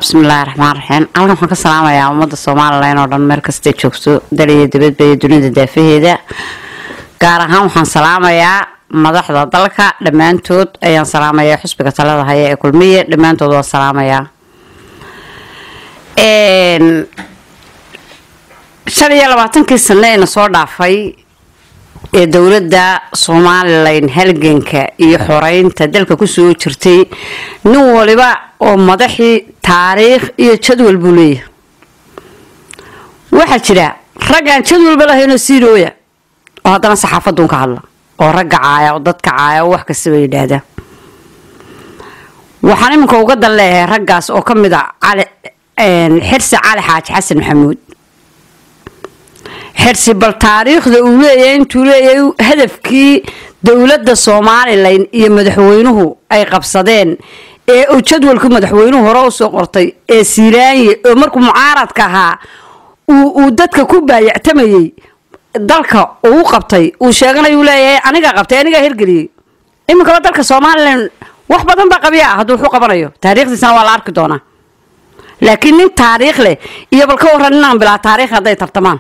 bismillaahi raxmaan raxiim halkan waxaan ka salaamayaa ummadda somalilan oo dhan meel kastay joogto dal iyo dibadba iyo dunida daafaheeda gaar ahaan waxaan salaamayaa madaxda dalka dhammaantood ayaan salaamayaa xusbiga talada haya ee kulmiye dhammaantood waan salaamayaa shan iyo labaatankii sano eena soo dhaafay ee dowladda somalilan halganka iyo xoreynta dalka kusoo jirtay nin waliba oo madaxii taariikh iyo jadwal buu leeyahay waxaa jira rag aan jadwalba lahaynoo siirooya oo haddana saxaafaduun ka hadla oo ragga caaya oo dadka caaya oo wax kastaba yidhaahda waxaan iminka uga dan leeyahay raggaas oo ka mid a cali xirsi cali xaaji xasan maxamuud xirsi bal taariikhda uu leeyahay intuu leeyahay hadafkii dowladda somalilan iyo madaxweynuhu ay qabsadeen ee uu jadwalkii madaxweynuhu hore usoo qortay ee siiraanye oo markuu mucaaradka ahaa uu dadka ku baayactamayey dalka uu qabtay uu sheeganayuu leeyahay anigaa qabtay anigaa hirgeliyey iminkaba dalka somalilan wax badan baa qabya ah hadduu wuxuu qabanayo taariikhdiisana waa la arki doonaa laakiin nin taariikh leh iyo bal ka waran inaan bilaa taariikh hadday tartamaan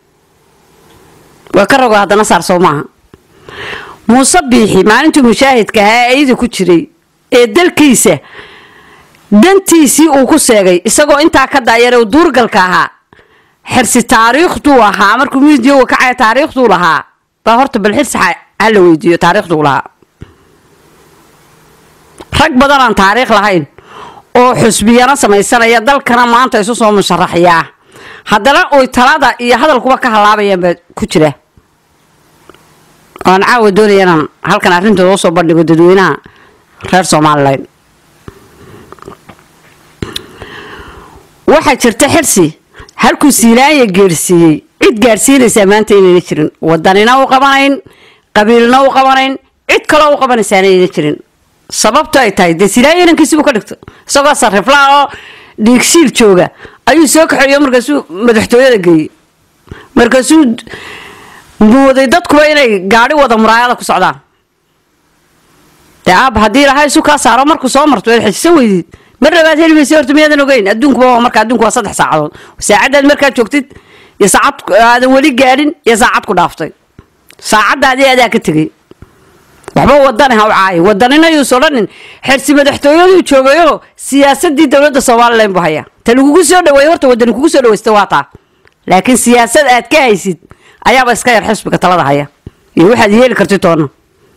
waa ka rogo haddana saar soo maaha muuse biixi maalintuu mushaahidka ahaa eyda ku jiray ee dalkiisa dantiisii uu ku seegay isagoo intaa ka daayare duurgalka ahaa xirsi taariikhduu ahaa markuu miidiyoga kacaya taariikhduu lahaa baa horta bal xirsi ha la weydiiyo taariikhduu lahaa rag badan aan taariikh lahayn oo xusbiyana samaysanaya dalkana maanta isu soo musharaxyaa haddana oy talada iyo hadalkuba ka halaabayaan baa ku jira oan caawa doonaya inaan halkan arrintooda usoo bandhigo dadweynaha reer somalilan waxaa jirta xirsi halkuu siilaanya geersiiyey cid gaadhsiinaysaa maanta inayna jirin wadanina u qabanayn qabiilna u qabanayn cid kaloo u qabanaysaana ayna jirin sababto ay tahay dee siilaanya inankiisibuu ka dhigto isagoo sariflaa oo dhiigsiil jooga ayuu soo kaxeeyo markaasuu madaxtooyada geeyey markaasuu mooday dadkuba inay gaadhi wada muraayada ku socdaan dee aab haddii ilahay isu kaa saaro markuu soo marto waad xejisan weydiid mar labaad heli maysa horta miyaadan ogeyn adduunkuba waa marka adduunku waa saddex saacadood saacaddaad markaad joogtid iyo saacad aadan weli gaadhin iyo saacad ku dhaaftay saacaddaadii adaa ka tegay waxba wadani ha u caayo wadanina yuuso dhanin xersi madaxtooyaduu joogayo siyaasadii dowladda somalilan buu hayaa ta lagugu soo dhaweey horta wadani kugu soo dhaweysta waa taa laakiin siyaasad aad ka haysid ayaaba iska yar xisbiga talada haya iyo waxaad yeeli karti toona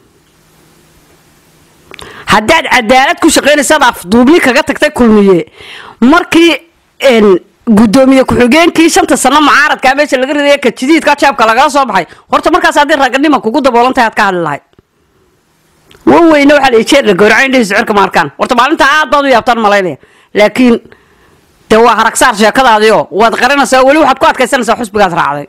haddaad cadaalad ku shaqaynaysaad afduubni kaga tagtay kulmiye markii gudoomiye ku-xigeenkii shanta sano mucaaradkaa meesha laga ridaya ka jidiidka jaabka lagala soo baxay horta markaas haddii raganima kugu daboolantahay aad ka hadli lahayd waweyne waxaa la jeer la gowraca indhihiisa cirka maarkaan horta maalinta aad baad u yaabtaan malaynaya laakiin dee waa haragsaar sheekadaadiio waad qarinaysaa weli waxaad ku adkaysanaysaa xusbigaad raacday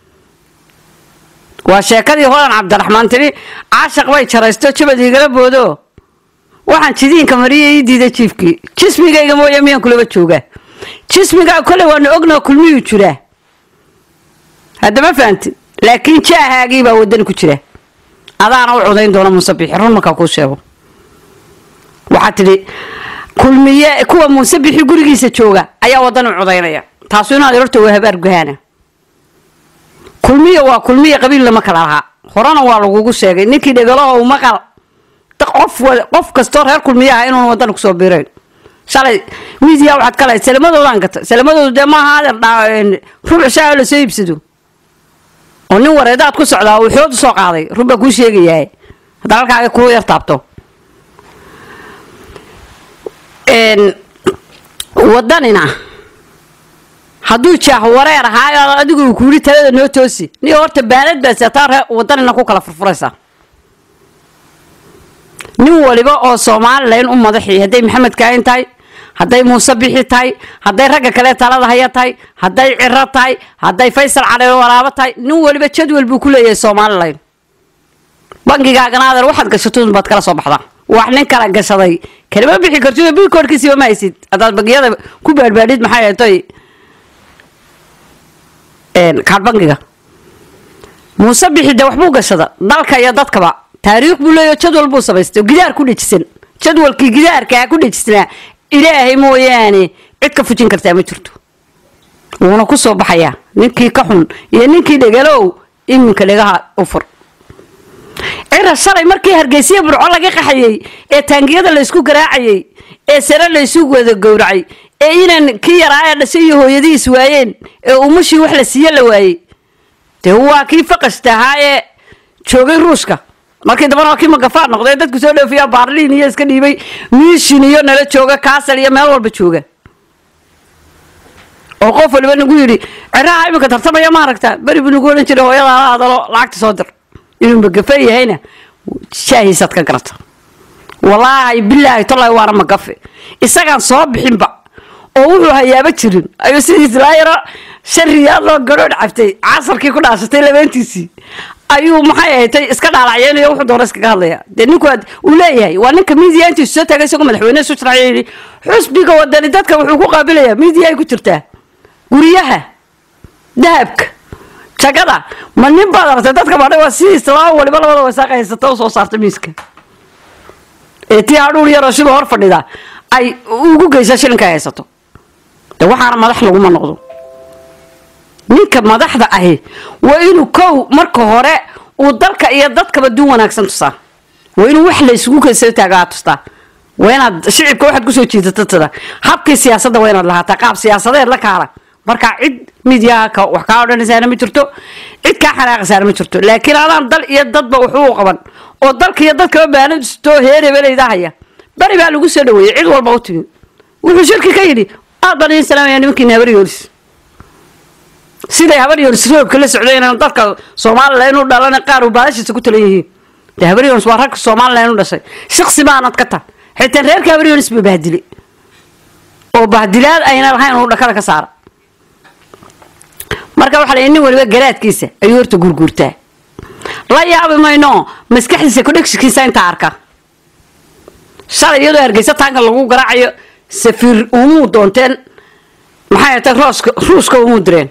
waa sheekadii hodan cabdiraxmaan tiri caashaq bay jaraysto jabad igala boodo waxaan jidiinka mariya ii diiday jiifkii jismigayga mooya miyaan kulaba joogaa jismigaa kole waana ognao kulmiyuu jiraa haddama fahanti laakiin jaahaagii baa wadani ku jira adaana u cudayn doona muuse bixi run markaa kuu sheego waxaa tidhi kulmiye kuwa muuse bixi gurigiisa jooga ayaa wadani u cudaynaya taasu inaad horta waa habaar guhaana kulmiya waa kulmiya qabiil lama kala lahaa horena waa lagugu sheegay ninkii dhegalaho maqal qof qof kastoo reer kulmiya ah inuuna wadani kusoo biirayn shalay miidiya waxaad ka lahayd salamadoodaan gata salamadoodu dee maaha adeer rubuc shaa lasoo iibsado oo nin wareedaad ku socdaa uu xood usoo qaaday run baa kuu sheegayaa hadda halkaaga kuu yar taabto wadanina hadduu jaah wareer ahaayo adigu uu kuuli talada noo toosi ni horta baalad baa seetaa ree wadanina ku kala furfuraysaa nin waliba oo somalilan u madaxii hadday maxamed kaahin tahay hadday muuse bixi tahay hadday ragga kale talada haya tahay hadday ciro tahay hadday faysal cali waraabo tahay nin waliba jadwal buu ku leeyahay somalilan bankigaagana adeer waxaad gashatun baad kala soo baxdaa wax nin kala gashaday kalama bixi kartid bikoorkiisiba ma haysid haddaad bangiyada ku baadhbaadhid maxay ahatoy kaad bankiga muuse bixi de waxbuu gashada dalka iyo dadkaba taariikh buu leeyaho jadwal buu samaystay gidaar ku dhejisan jadwalkii gidaarkaa ku dhejisnaa ilaahay mooyaane cid ka fujin kartaa ma jirto wuuna ku soo baxayaa ninkii ka xun iyo ninkii dhegalow iminka dhegaha u fur cira shalay markii hargeysiya burco laga qaxayey ee taangiyada laysku garaacayey ee sare laysu wada gowracay ee inaan kii yaraa ee dhashay iyo hooyadihiis waayeen ee umushii wax la siiye la waayey dee waa kii faqashta ahaa ee joogay ruushka markii dambana waa kii magafaa noqday dadku soo dhoofiyaa baarliin iyo iska dhiibay miishin iyo nala jooga kaasal iyo meel walba jooga oo qof waliba nagu yidhi ciraha iminka tartamaya ma aragta beri buu nagu odhan jiray hooyada ala hadalo lacagta soo dir inuu magafe yahayna shaahiisaad ka garata walaahi bilaahi tolaahi waana magafe isagaan soo bixinba oo wuxuu hayaaba jirin ayuu sidiis laa yaro shan riyaad loo garoodh cabtay casarkii ku dhaashatay labeentiisii ayuu maxay ahatay iska dhaalacyeynaya wuxuu doona iskaga hadlaya dee ninku uu leeyahay waa ninka miidiya intiisu soo taagay isagoo madaxweyne isu sharciya yidhi xusbiga wadani dadka wuxuu ku qaabilayaa miidiya ay ku jirtaa guryaha dahabka jagada ma nin baad aragtay dadka baadhay waa sidiis laba waliba labada wasaaqa haysata u soo saarta miiska ee tii hadhuur yaroo siduu hor fadhida ay ugu geysa shilinka ay haysato de waxaana madax laguma noqdo ninka madaxda ahi waa inuu kow marka hore uu dalka iyo dadkaba duun wanaagsan tusaa waa inuu wax la isugu keysa taagaa tustaa waa inaad shicibka waxaad kusoo jiidato tada habkii siyaasadda waa inaad lahaataa qaab siyaasadeed la kaala marka cid midyaha wax kaa odhanaysaana ma jirto cid kaa xanaaqaysaana ma jirto laakiin adaan dal iyo dadba wuxuu qaban oo dalka iyo dadkaba baanadistoo heerebelayda haya bari baa lagu soo dhaweeyey cid walba u timi wuxuu shirki ka yidhi aad baan idin salaamaya nimankiina habar yoolis siday habar yoolis roobka la socdeen dadka somalilan u dhalan qaar uu baalashiisa ku talan yihiin de habar yoolis waa ragka somalilan u dhashay shaqsi baanad ka tah xitaa reerka habar yoolis ba bahdilay oo bahdilaad ayna lahayn uu dhakada ka saara marka waxaa la nin waliba garaadkiisa ayuu horta gurguurtaa la yaabi mayno maskaxdiisa kudhegsikiisa intaa arka shalay iyadoo hargeysa taanka lagu garaacayo safiir umuu doonteen maxay atay rooska ruuska umuu direen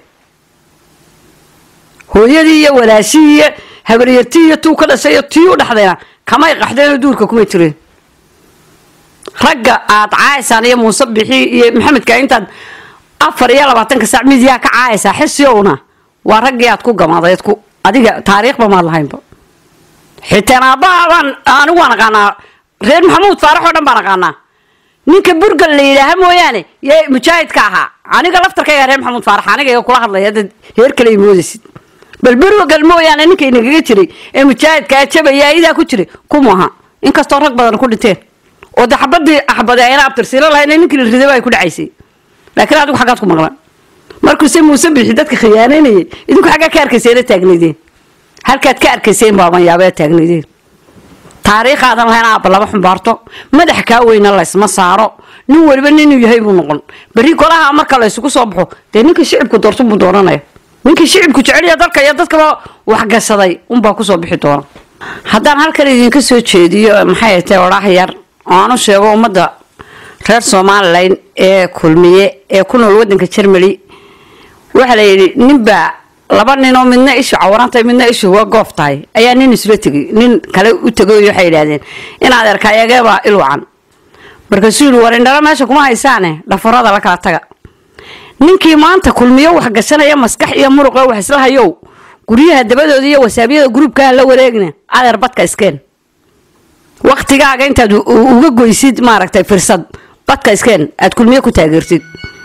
hooyadii iyo walaashii iyo habaryartii iyo tuu ka dhashay iyo tii u dhexdayna kamay qaxdeenoo duurka kuma jireen ragga aad caayaysaan iyo muuse bixi iyo maxamedka intaad afar iyo labaatanka saac midiyaa ka caayaysaa xisiowna waa raggii aad ku gamaadeed ku adiga taariikhba maad lahaynba xitaan aabbaha baan anigu waan aqaanaa reer maxamuud faarax oo dhan baan aqaanaa ninka burgal la yidhaaha mooyaane yee mujaahidka ahaa aniga laftarkayga reer maxamuud faarax aniga kula hadlaya dad heer kale moodaysid bal burgal mooyaane ninka inagaga jiray ee mujaahidkaa jabaya idaa ku jiray kuma aha inkastoo rag badan ku dhinteen oo de xabadii axbade ayna abtirsiilo lahayn ninkii la ridaba ay ku dhacaysay laakiin adigu xaggaad ku maqlan markuuse muuse bixi dadka khiyaanaynayay idinku xaggaa ka arkayseena taagnaydeen halkaad ka arkayseen baaban yaabee taagnaydeen taariikhaadan lahayn aabba lama xumbaarto madax kaa weyna laysma saaro nin waliba ninuu yahay buu noqon berri golaha marka laysugu soo baxo dee ninkii shicibku doorto buu dooranaya ninkii shicibku jeceliya dalka iyo dadkaba waxgashaday unbaa kusoo bixi doona haddaan halkan idinka soo jeediyo maxay tahay odhaah yar oo aan u sheego ummadda reer somalilan ee kulmiye ee ku nool wadanka jermali waxaa la yidhi ninbaa laba ninoo midna ishu cawarantay midna ishu waa goof tahay ayaa nin isla tegay nin kale u tegay waxay yidhaahdeen inaad erkayageebaa ilwacan markaasuu yidhi war indhala meesha kuma haysaane dhafarada la kala taga ninkii maanta kulmiyo wax gashanaya maskax iyo muruqa wax isla hayow guryaha dabadooda iyo wasaabyada gruubkaha la wareegna adeer badka iskeen waktigaaga intaad uga goysid maaragtay firsad badka iskeen aad kulmiye ku taageertid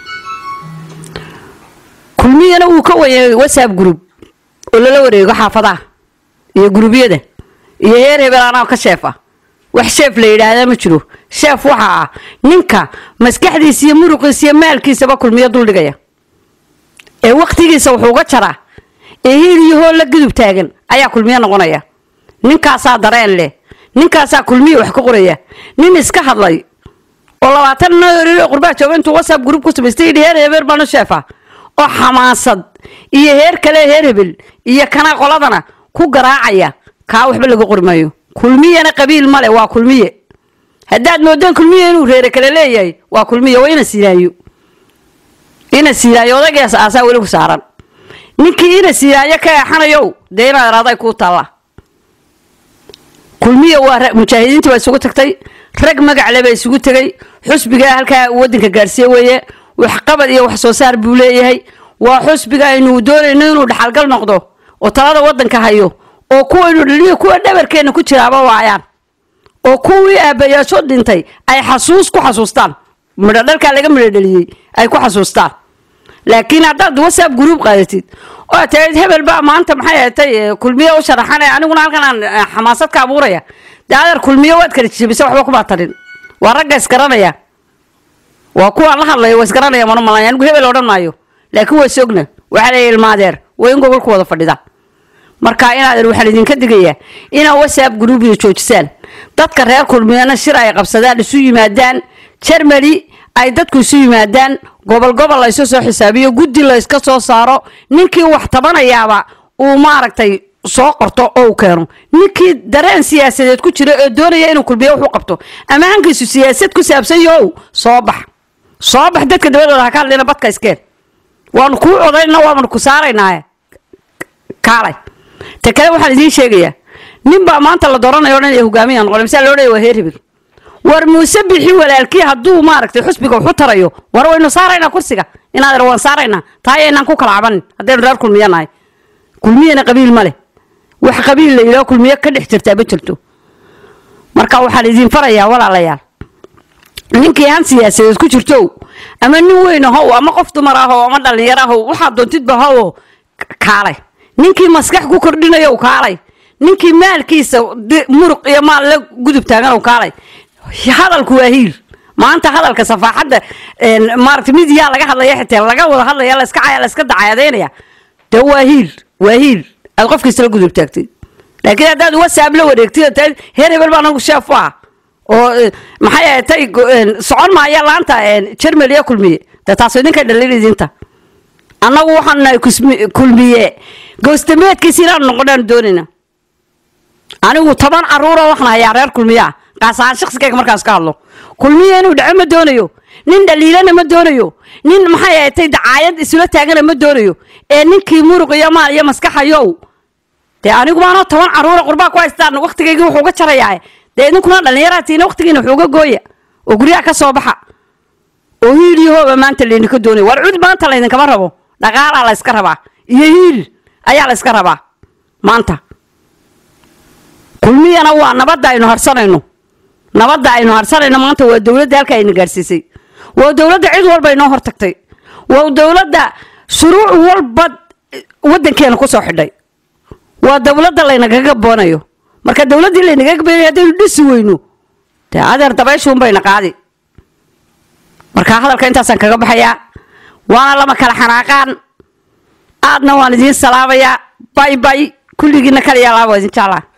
kulmiyana wuu ka wayay whatsapp group oo lala wareego xaafadaha iyo guruubyada iyo heer hebel anaa ka sheef ah wax sheef la yidhaahdaa ma jiro sheef waxa ah ninka maskaxdiisa iyo muruqiisa iyo maalkiisaba kulmiyo duldhigaya ee waktigiisa wuxuuga jaraa ee hiil iyo hool la gudub taagan ayaa kulmiyo noqonaya ninkaasaa dareen leh ninkaasaa kulmiya wax ka qoraya nin iska hadlay oo labaatan noo qurbaa jooga intuu whatsapp group ku samaystay yidhi heer hebel baanu sheefa oo xamaasad iyo heer kale heer hebel iyo kana qoladana ku garaacaya kaa waxba laga qori maayo kulmiyana qabiil male waa kulmiye haddaad moodeen kulmiye inuu reere kale leeyahay waa kulmiye waa ina siilaayo ina siilaayo odagaas aasaa weli ku saaran ninkii ina siilaayo ka eexanayow dee inaad iraaday kuu taalla kulmiya waa mujaahidiintii baa isugu tagtay rag magacle baa isugu tegay xusbiga halkaa wadanka gaarsiiye weeye waxqabad iyo wax soo saar buu leeyahay waa xusbiga aynu doonayno inuu dhaxalgal noqdo oo talada wadanka hayo oo kuwaynu dhaliyo kuwa dhabarkeenna ku jiraaba waayaan oo kuwii aabayaasho dhintay ay xasuus ku xasuustaan midho dhalkaa laga midho dhaliyey ay ku xasuustaan laakiin haddaad whatsapp group qaadatid oo tahayd hebel baa maanta maxay ahatay kulmiye u sharaxanaya aniguna halkan aan eh, xamaasad ka abuuraya dee adeer kulmiye waad kala jijibisa waxba kuma tarin waa ragga isgaranaya waa kuwaan la hadlayo waa isgaranaya mana malaya anigu hebel odhan maayo laakiin waa sogna waxaa la ilmaadeer waa in gobolku wada fadhida marka inaadan waxaan idinka digayaa inaa whatsapp groupiga joojisaan dadka reer kulmiyana shir ay qabsadaan isu yimaadaan germany ay dadku isu yimaadaan gobol gobol la isu soo xisaabiyo guddi la iska soo saaro ninkii wax tabanayaaba uu maaragtay soo qorto oo uu keeno ninkii dareen siyaasadeed ku jira oo doonaya inuu kulmiyo wax u qabto ama hankiisu siyaasad ku saabsan yahow soo bax soo bax dadka dabadooda ha ka hadlina badka iskeen waanu kuu codayna waanu ku saaraynaaye kaalay ta kale waxaan idiin sheegayaa nin baa maanta la dooranayo dhan ee hogaamiya noqonay misaa loo dhaya waa heer hebel war muuse bixi walaalkii hadduu maaragtay xusbiga waxu tarayo war waynu saaraynaa kursiga inaad waan saaraynaa taayaynaan ku kala cabanin haddaynu reer kulmiya nahay kulmiyana qabiil ma leh wax qabiil la yidhaho kulmiyo ka dhex jirtaa ma jirto marka waxaan idiin farayaa walaalayaal ninkii han siyaasadeed ku jirto ama nin weyn ahow ama qof dumar ahow ama dhallinyaro ahow waxaad doontidba ahow kaalay ninkii maskax ku kordhinayow kaalay ninkii maalkiisa di- muruq iyo maal la gudub taaganow kaalay hadalku waa hiil maanta hadalka safaaxadda een, maaragtay midiyaa laga hadlaya xitaa laga wada hadlaya laska caya laska dacayadeynaya de waa hiil waa hiil aad qofkiisa la gudub taagtid laakiin haddaad whatsapp la wareegtid oo tahay heer hebel baa anagu sheef u ah oo eh, maxay ahatay go- een, socon maaya laanta jermaliya kulmiye de taas idinka dhalin idinta annagu waxaan nahay kusmi- kulmiye goostameedkiisa inaanu noqonaan doonayna anigu toban caruura waxaan hayaa reer kulmiya ah qaas ahaan shaqsigayga markaas ka hadlo kulmiya inuu dhaco ma doonayo nin dhaliilana ma doonayo nin maxay ahatay dacaayad isula taagana ma doonayo ee ninkii muruq iyo maal iyo maskaxayow dee anigu maanoo toban caruura qurbaa ku haystaan waqtigaygii wuxuu ga jarayaa dee idinkuna dhallinyaraatiina waqtigiina wuxuu ga gooya oo guryaha ka soo baxa oo hiil iyo hooba maanta laydinka doonaya war cud maanta laydinkama rabo dhaqaalaa la yska rabaa iyo hiil ayaa la yska rabaa maanta kulmiyana waa nabadda aynu harsanayno nabadda aynu harsanayno maanta waa dowladda halka ayna gaarsiisay waa dowladda cid walba inoo hortagtay waa dowladda shuruuc walba wadankeena kusoo xidhay waa dowladda laynagaga boonayo marka dowladdii laynagaga boonayo haddaynu dhisi weyno dee adeer dabayshuunbayna qaadi marka hadalka intaasaan kaga baxayaa waana lama kala xanaaqaan aadna waan idiin salaamayaa bay bay kulligiina kaliya laaba waa idin jeclaa